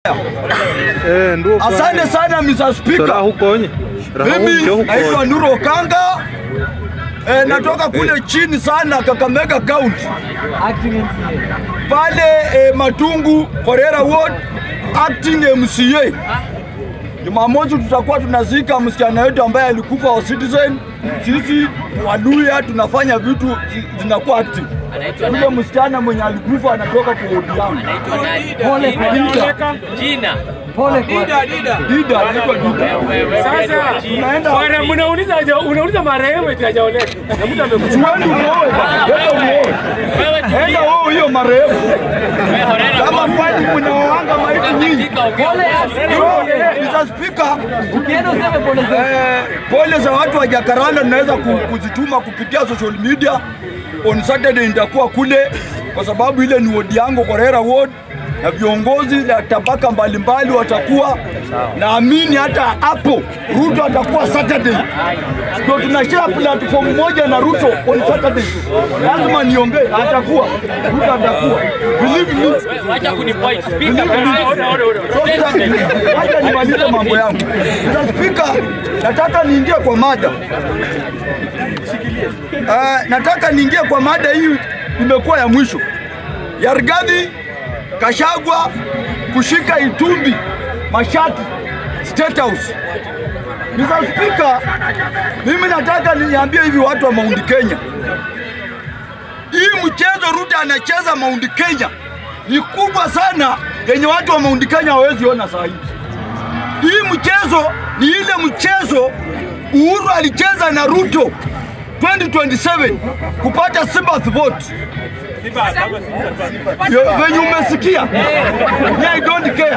Eh, ndio kwa- Asante sana Mr. Sora Speaker. huko nye. Raha Mimi huko naitwa huko. Nuro Kanga. E, natoka kule chini sana Kakamega County pale e, Matungu Korera Ward acting MCA. Jumamosi tutakuwa tunazika msichana wetu ambaye alikufa wa Citizen. Sisi Waluya tunafanya vitu zi- zinakuwa active. Yule msichana mwenye alikufa anatoka kwa wodi yangu. Pole kwa Dida. Jina. Pole kwa Dida. Dida, anaitwa Dida. Sasa Tunaenda bwana, mnauliza haja- unauliza marehemu eti hajaoleka na mtu amekufa. Siwendi uoe bwana, wewe uoe. Enda wewe hiyo marehemu. Kama kwani mnaoanga maiti nyingi. Mr. Speaker, eh, pole za watu wa Jacaranda tunaweza ku- kuzituma kupitia social media. On Saturday nitakuwa kule kwa sababu ile ni wodi yangu Korera ward na viongozi na tabaka mbalimbali watakuwa. Naamini hata hapo Ruto atakuwa Saturday, ndio tunashare platform moja na Ruto on Saturday. Lazima niongee, atakuwa Ruto atakuwa, believe me. Wacha kunipoint. Speaker, Believe me. Wacha nimalize mambo yangu. Mr. Speaker, nataka niingie kwa mada. Uh, nataka niingie kwa mada hii, imekuwa ya mwisho ya Rigathi Gachagua kushika Itumbi mashati State House. Mr. Speaker, mimi nataka niambie hivi watu wa Mount Kenya, hii mchezo Ruto anacheza Mount Kenya ni kubwa sana yenye watu wa Mount Kenya hawezi ona saa hii. Hii mchezo ni ile mchezo Uhuru alicheza na Ruto 2027 kupata Sympathy vote. Yo, Venye umesikia? Yeah, I don't care.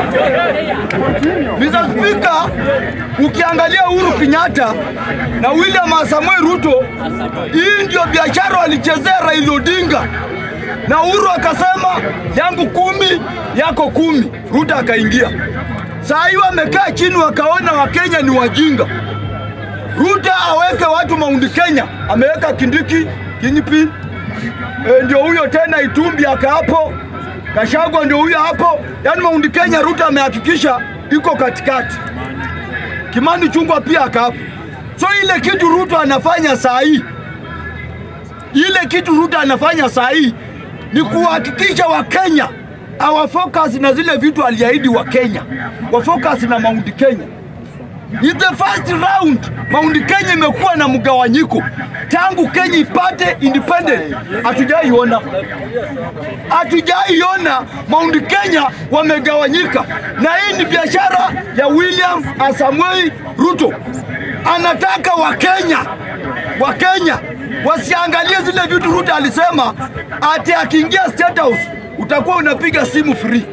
Mr. Speaker, ukiangalia Uhuru Kenyatta na William Samoei Ruto, hii ndio biashara walichezea Raila Odinga na Uhuru akasema yangu kumi yako kumi, Ruto akaingia. Saa hii wamekaa chini wakaona Wakenya ni wajinga. Ruto aweke watu Mount Kenya, ameweka Kindiki, Kingpin, e, ndio huyo tena Itumbi aka hapo, Gachagua ndio huyo hapo. Yaani Mount Kenya Ruto amehakikisha iko katikati. Kimani Chungwa pia aka hapo. So ile kitu Ruto anafanya saa hii ile kitu Ruto anafanya saa hii ni kuhakikisha Wakenya hawafocus na zile vitu aliahidi Wakenya, wafocus na Mount Kenya. In the first round Mount Kenya imekuwa na mgawanyiko tangu Kenya ipate independent, hatujaiona hatujaiona Mount Kenya wamegawanyika, na hii ni biashara ya William Samoei Ruto. Anataka Wakenya Wakenya wasiangalie zile vitu Ruto alisema ati akiingia State House utakuwa unapiga simu free.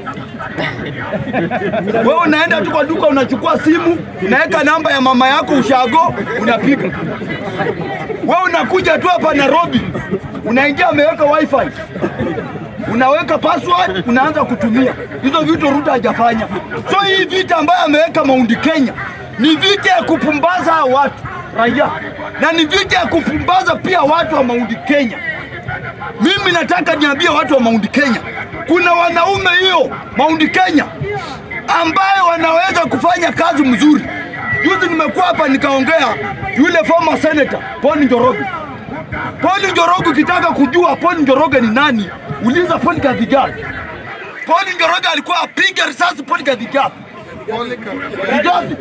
Wewe unaenda tu kwa duka unachukua simu, unaweka namba ya mama yako ushago, unapiga. Wewe unakuja tu hapa Nairobi, unaingia ameweka wifi, unaweka password, unaanza kutumia hizo vitu. Ruto hajafanya. So hii vita ambayo ameweka Mount Kenya ni vita ya kupumbaza hao watu raia, na ni vita ya kupumbaza pia watu wa Mount Kenya. Mimi nataka niambie watu wa Mount Kenya, kuna wanaume hiyo Mount Kenya ambayo wanaweza kufanya kazi mzuri. Juzi nimekuwa hapa nikaongea yule former senator Paul Njoroge. Paul Njoroge, ukitaka kujua Paul Njoroge ni nani, uliza Paul Kadhigal. Paul Njoroge alikuwa apiga risasi Paul Kadhigal. Rigathi.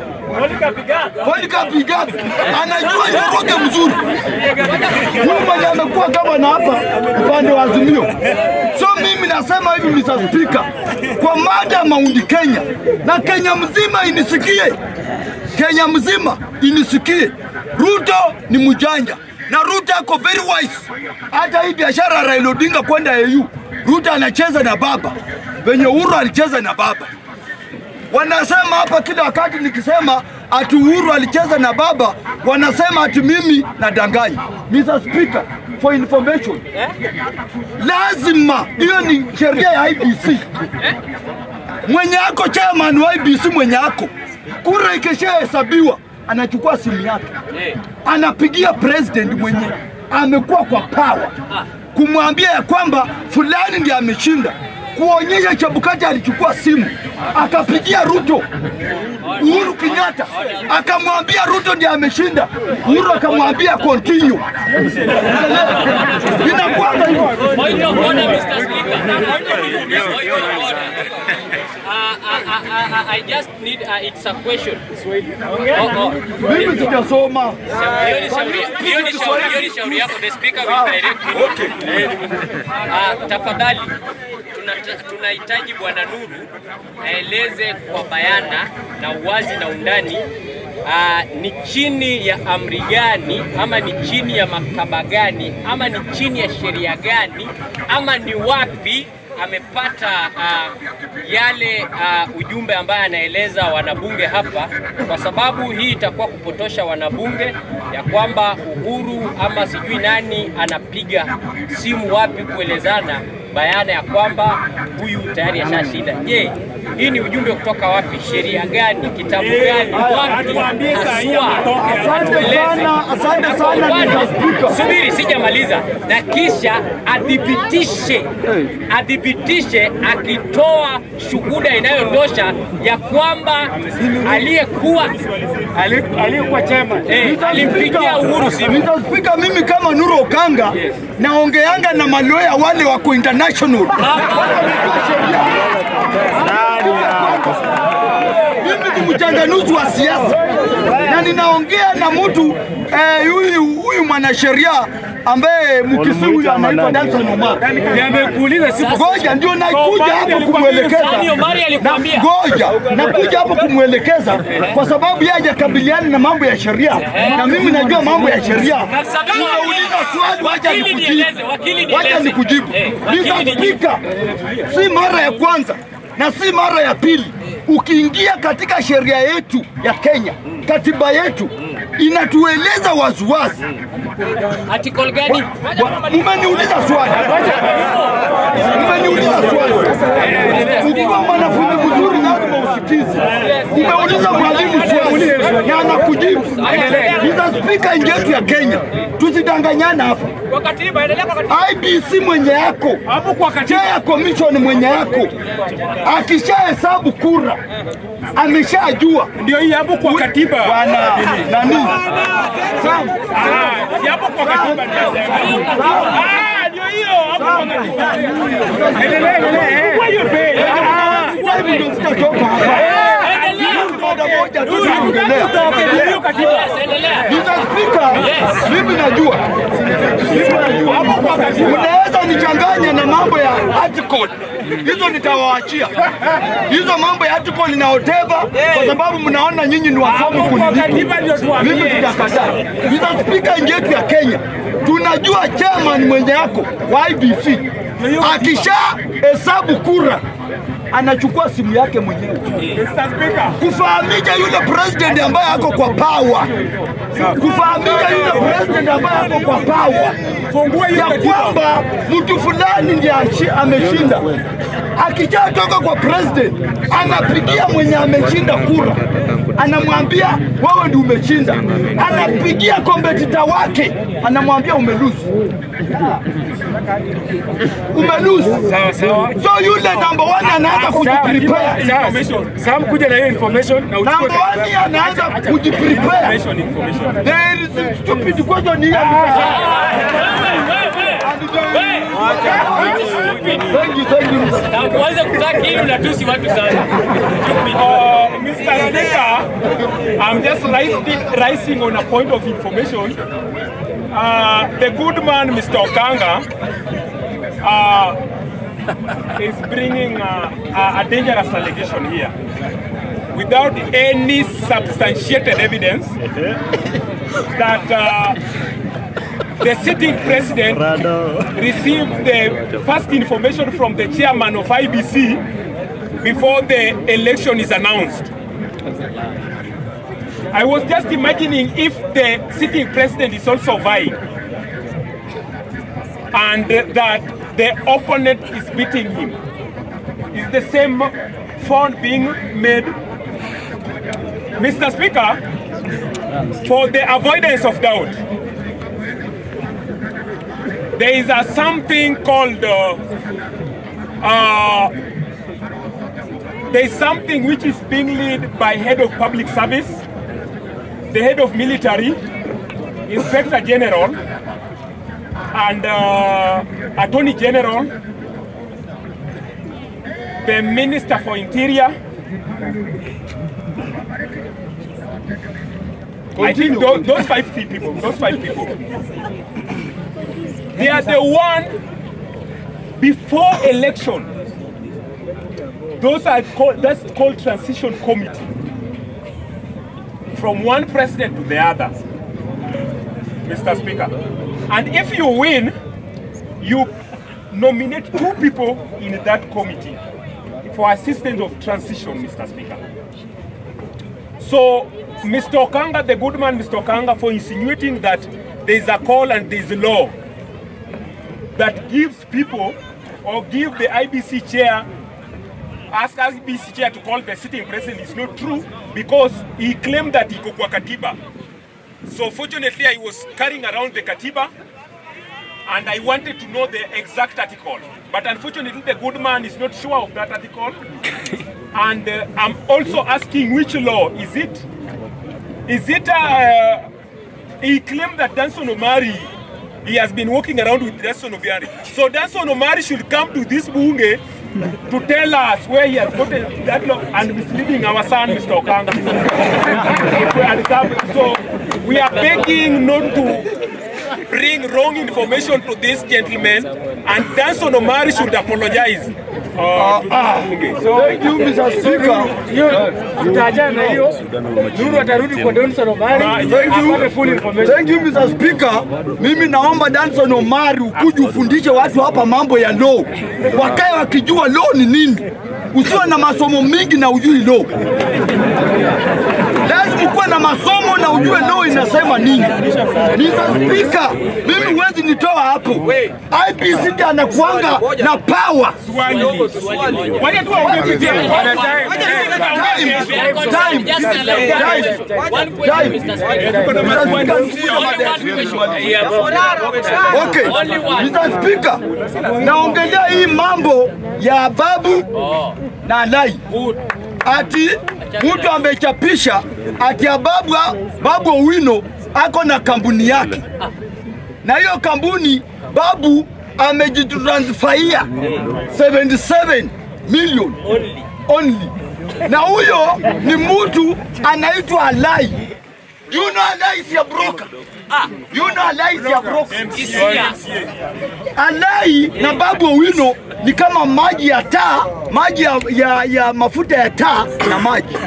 Paul Kadhigal anajua Njoroge mzuri. Huyu mwenye amekuwa gavana hapa upande wa Azimio. So mimi nasema hivi Mr. Speaker, kwa mada ya Mount Kenya na Kenya mzima inisikie, Kenya mzima inisikie, Ruto ni mjanja na Ruto ako very wise. Hata hii biashara ya Raila Odinga kwenda AU, Ruto anacheza na baba venye Uhuru alicheza na baba. Wanasema hapa kila wakati nikisema ati Uhuru alicheza na baba, wanasema ati mimi nadanganya. Mr. Speaker, for information, lazima hiyo ni sheria ya IBC. Mwenye ako chairman wa IBC, mwenye ako kura ikishahesabiwa, anachukua simu yake anapigia president mwenye amekuwa kwa power kumwambia ya kwamba fulani ndiye ameshinda. kuonyesha Chebukati alichukua simu akapigia Ruto Uhuru Kenyatta akamwambia Ruto ndiye ameshinda. Uhuru akamwambia continue. Inakuwaga hivyo. Point of order, Mr. Speaker. Point of order. Uh, I, I, I, I just need, uh, it's a question. Oh, oh. Mimi sijasoma. Hiyo ni shauri- hiyo ni shauri- hiyo ni shauri yako. The speaker will direct you. Ah, tafadhali tunata- tunahitaji Bwana Nuru aeleze kwa bayana na uwazi na undani ah, ni chini ya amri gani ama ni chini ya maktaba gani ama ni chini ya sheria gani ama ni wapi amepata ah, yale ah, ujumbe ambaye anaeleza wanabunge hapa, kwa sababu hii itakuwa kupotosha wanabunge ya kwamba Uhuru ama sijui nani anapiga simu wapi kuelezana bayana ya kwamba huyu tayari ashashinda. Je, hii ni ujumbe kutoka wapi? Sheria gani? Kitabu gani? Wapi haswa? Asante Tueleze. sana, asante Na sana kwa upande- Mr. Speaker. Subiri, sijamaliza, na kisha adhibitishe adhibitishe akitoa shuhuda inayotosha ya kwamba aliyekuwa aliyekuwa chema eh, alimpigia Uhuru simu. Mr. Speaker, mimi kama Nuru Okanga naongeanga na maloya wale wako international. Mimi ni mchanganuzi wa siasa na ninaongea na mtu eh, huyu huyu mwanasheria ambaye mkisi huyu anaitwa Danson Omar. amekuuliza siku Ngoja ndio nakuja hapo kumwelekeza. Sani Omari Na alikwambia ngoja nakuja hapo kumwelekeza kwa sababu yeye hajakabiliana na mambo ya sheria na mimi najua mambo ya sheria. Unauliza swali, wacha Wakili nieleze, wakili nikujibu, wacha nieleze. nikujibu. Eh, wakili Mr. nijibu. Speaker, si mara ya kwanza na si mara ya pili. Ukiingia katika sheria yetu ya Kenya, katiba yetu inatueleza waziwazi. article gani? Wa- Mmeniuliza swali, mmeniuliza swali. Ukiwa mwanafunzi mzuri lazima usikize. Umeuliza mwalimu swali na anakujibu. Mr. Speaker, nchi yetu ya Kenya, tusidanganyana hapa. kwa katiba endelea kwa katiba IBC mwenye yako hapo kwa katiba chair ya commission mwenye yako akishahesabu kura ameshajua ndio hii hapo kwa katiba bwana nani Sam, Ah, si hapo kwa katiba ndio sema. Ah, ndio hiyo hapo kwa katiba endelea endelea kwa hiyo bei sasa hivi ndio sitatoka hapa. Mada moja tu naongelea. hiyo katiba Endelea. Mr. Speaker, mimi najua mimi najua unaweza nichanganya na mambo ya article hizo nitawaachia hizo mambo ya article na whatever, kwa sababu mnaona nyinyi ni wasomi kuniliko. katiba ndio tuambie. Mimi sijakataa. Mr. Speaker, nchi yetu ya Kenya tunajua chairman mwenye yako wa IBC akisha hesabu kura anachukua simu yake mwenyewe Mr. Speaker kufahamisha yule president ambaye ako kwa power, kufahamisha yule president ambaye ako kwa power fungua hiyo ya katiba kwamba mtu fulani ndiye ashi- ameshinda. Akishatoka kwa president, anapigia mwenye ameshinda kura, anamwambia wewe ndio umeshinda. Anapigia kompetita wake, anamwambia umeluzi, umeluzi. sawa sawa So yule number one anaanza kujiprepare sawa Sam kuja na hiyo information na uchukue Number one anaanza kujiprepare. information information There is a stupid question here. Thank you, thank you. Na uanze kutaki hili unatusi watu sana. Uh, Mr. Speaker, I'm just rising, rising on a point of information. Uh, the good man, Mr. Okanga, uh, is bringing uh, a, a dangerous allegation here without any substantiated evidence that uh, the sitting president received the first information from the chairman of IBC before the election is announced. I was just imagining if the sitting president is also vying and that the opponent is beating him. Is the same phone being made? Mr. Speaker, for the avoidance of doubt, there is a something called uh, uh, there is something which is being led by head of public service, the head of military, inspector general, and uh, attorney general, the minister for interior. I think those, those five people, those five people, they are the one before election. Those are called, that's called transition committee. From one president to the other, Mr. Speaker. And if you win, you nominate two people in that committee for assistance of transition, Mr. Speaker. So, Mr. Okanga, the good man, Mr. Okanga, for insinuating that there is a call and there is a law that gives people or give the IBC chair, ask IBC chair to call the sitting president is not true because he claimed that he kwa katiba. So fortunately, I was carrying around the katiba and I wanted to know the exact article. But unfortunately, the good man is not sure of that article. and uh, I'm also asking which law is it? Is it? Uh, he claimed that Danson Omari, he has been walking around with Danson Omari. So Danson Omari should come to this bunge to tell us where he has gotten that law and misleading our son, Mr. Okanga. And come- so we are begging not to bring wrong information to this gentleman, and Danson Omari should apologize. Uh, to this bunge. So, Thank you, Mr. Speaker. hiyo tutaachana na hiyo. Nuru atarudi kwa Donson Omari Thank you. apate full information. Thank you, Mr. Speaker. Mimi naomba Danson Omari ukuje ufundishe watu hapa mambo ya law, wakae wakijua law ni nini. Usiwe na masomo mingi na ujui law. Lazima ukuwe na masomo na ujue law inasema nini. Mr. Speaker, mimi huwezi nitoa hapo. IPC ndiye anakuanga na power. Wacha tu waongee vipi hapo. Time, time, Just allow time. one question, Mr. Speaker. Only one question. Okay, Only one. Mr. Speaker, naongelea hii mambo ya babu na lai ati mtu amechapisha ati ya babu, babu Owino ako na kampuni yake, na hiyo kampuni babu amejitransfaia 77 million only, na huyo ni mtu anaitwa Alai. You know Alai is a broker. You know Alai is a broker. Alai na Babu Owino ni kama maji ya taa, maji ya, ya, ya mafuta ya taa na maji.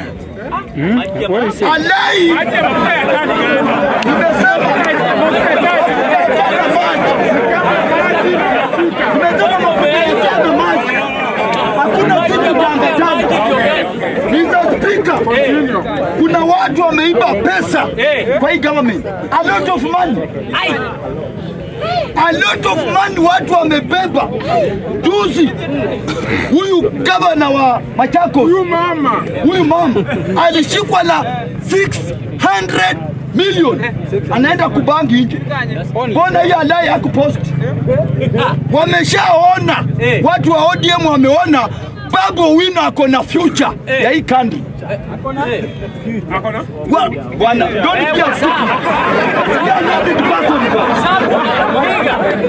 Alai Acha mafuta ya tani gani? nimesema nimesema mafuta ya taa na maji. Hakuna kitu tangatanga. Mr. Speaker, kuna watu wameiba pesa kwa hii government. A lot of money. A lot of money watu wamebeba. Juzi huyu gavana wa Machakos, huyu mama, huyu mama alishikwa na 600 million, anaenda kubangi nje. Mbona hiyo alai hakupost? Wameshaona watu wa ODM wameona Babu Owino ako na future ya hii country. Ako na? Wa- Bwana, don't be a stupid. You are not the person, bwana.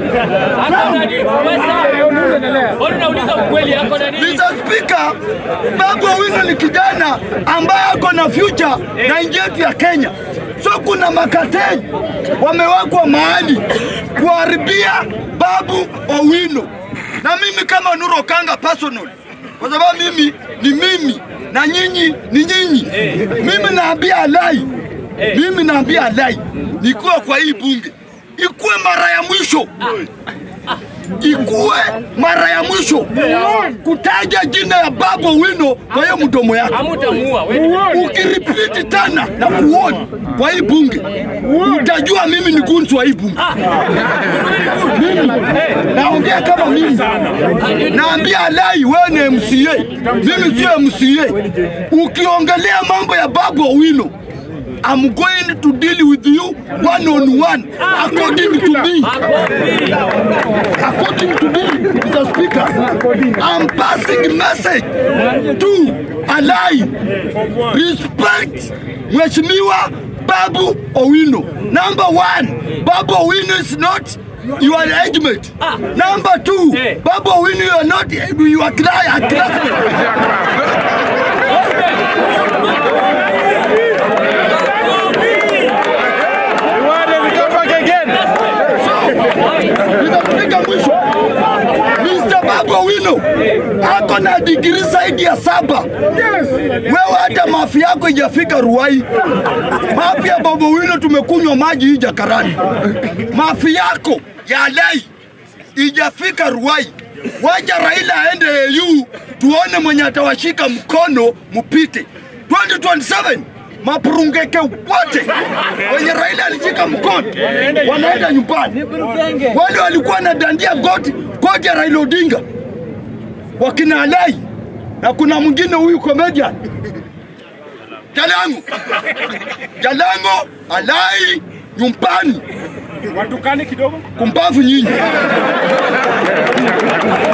Mbona unauliza ukweli hapo na nini? Mr. Speaker, Babu Owino ni kijana ambaye ako na future na nchi yetu ya Kenya. So kuna makateli wamewekwa mahali kuharibia Babu Owino, na mimi kama Nuru Okanga personal, kwa sababu mimi ni mimi na nyinyi ni nyinyi. Mimi naambia Alai, mimi naambia Alai nikuwe kwa hii bunge ikuwe mara ya mwisho ikuwe mara ya mwisho kutaja jina ya Babu Owino kwa hiyo mdomo yako. Hamutamuua wewe. Ukiripiti tena na kuoni kwa hii bunge, utajua mimi ni gunzu wa hii bunge. Mimi naongea kama mimi, naambia Alai, wewe ni MCA, mimi sio MCA. Ukiongelea mambo ya Babu Owino I'm going to deal with you one on one according to me. According to me, Mr. Speaker, I'm passing message to Alai. Respect Mheshimiwa Babu Owino. Number one, Babu Owino is not your engagement. Number two, Babu Owino, you are not your client. classmate. Nitapiga mwisho. Mr. Babu Owino ako na digiri zaidi ya saba. Wewe hata mafi yako ijafika Ruai. Mafi ya Babu Owino tumekunywa maji hii Jakarani. Mafi yako ya Alai ijafika Ruai. Wacha Raila aende AU tuone mwenye atawashika mkono mupite 2027 mapurungeke wote wenye Raila alishika mkono wanaenda nyumbani. Wale walikuwa na dandia goti goti ya Raila Odinga wakina Alai na kuna mwingine huyu comedian Jalango Jalango Alai nyumbani Watukane kidogo. kumbavu nyinyi.